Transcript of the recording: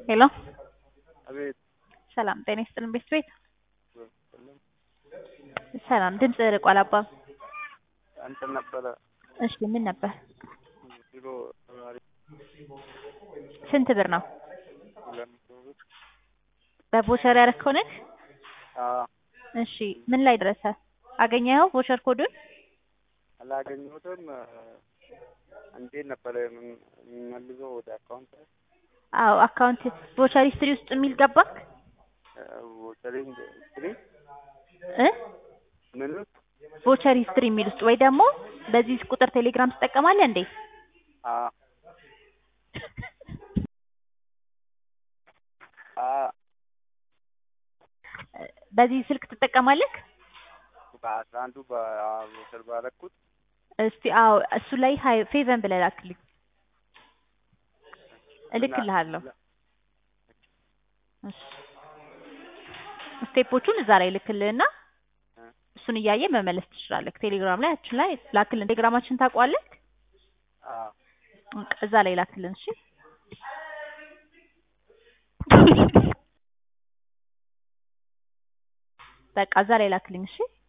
ሄሎ አቤት ሰላም ጤና ይስጥልን ቤት ቤት ሰላም ሰላም ድምፅ ርቋል አባ አንተ ነበረ እሺ ምን ነበር ቢሮ ተማሪ ስንት ብር ነው ሁለት መቶ ብር በቮቸር ያረከው ነህ አዎ እሺ ምን ላይ ደረሰ አገኘኸው ቮቸር ኮዱን አላገኘሁትም እንዴት ነበረ የምንመልሰው ወደ አካውንት አዎ አካውንት ቮቸር ሂስትሪ ውስጥ የሚል ገባክ ወተሪንግ ስትሪ እ ምን ቮቸር ሂስትሪ የሚል ውስጥ ወይ ደግሞ በዚህ ቁጥር ቴሌግራም ትጠቀማለህ እንዴ አዎ አዎ በዚህ ስልክ ትጠቀማለህ በአስራ አንዱ በሞተር ባረኩት እስቲ አዎ እሱ ላይ ሀይ ፌቨን ብለህ ላክልኝ እልክልሃለሁ እሺ ስቴፖቹን እዛ ላይ ልክልህና እሱን እያየ መመለስ ትችላለህ ቴሌግራም ላይ አችን ላይ ላክልን ቴሌግራማችን ታውቀዋለህ አዎ በቃ እዛ ላይ ላክልን እሺ በቃ እዛ ላይ ላክልኝ እሺ